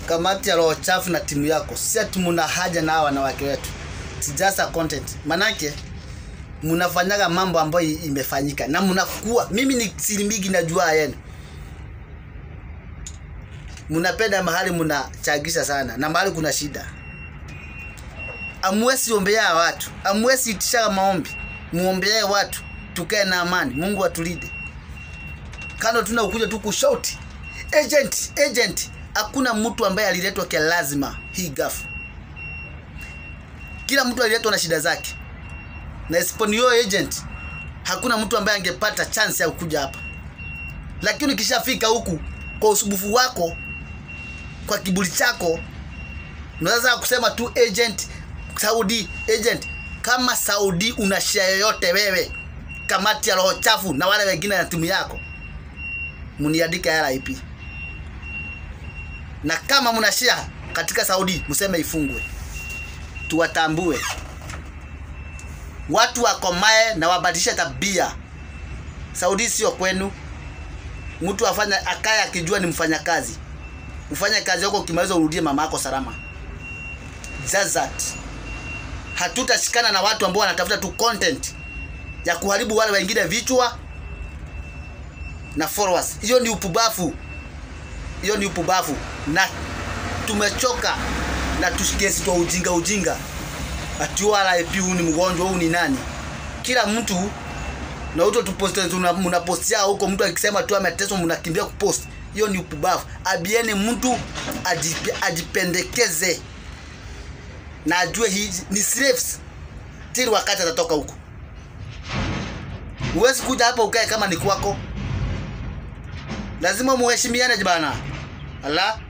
kamati ya roho chafu na timu yako si ati muna haja na hawa wanawake wetu It's just a content manake mnafanyaga mambo ambayo i- imefanyika na mnakuwa mimi ni siri mingi najua yenu mnapenda mahali mnachagisha sana na mahali kuna shida amwesi ombea watu amwesi itishaga maombi muombee watu tukae na amani mungu atulinde kando tuna ukuja tu kushauti agent agent hakuna mtu ambaye aliletwa kia lazima hii gafu kila mtu aliletwa na shida zake na isiponio agent hakuna mtu ambaye angepata chance ya kuja hapa lakini ukishafika huku kwa usubufu wako kwa kiburi chako unaweza kusema tu agent saudi agent kama saudi una share yoyote wewe kamati ya roho chafu na wale wengine na timu yako mniandike rip na kama mna share katika saudi mseme ifungwe tuwatambue watu wakomae na wabadilishe tabia saudi sio kwenu mtu afanya akaye akijua ni mfanyakazi ufanye kazi yako ukimaliza urudie mama yako salama Just that hatutashikana na watu ambao wanatafuta tu content ya kuharibu wale wengine vichwa na followers hiyo ni upubafu hiyo ni upubafu na tumechoka na tushikesi twa ujinga ujinga ati RIP huu ni mgonjwa huu ni nani kila mtu na uto tuposte mnapostia huko mtu akisema tu ameteswa mnakimbia kupost hiyo ni upubavu abieni mtu ajipe, ajipendekeze na ajue hii ni slaves tili wakati atatoka huko huwezi kuja hapa ukae kama ni kwako lazima muheshimiane bana ala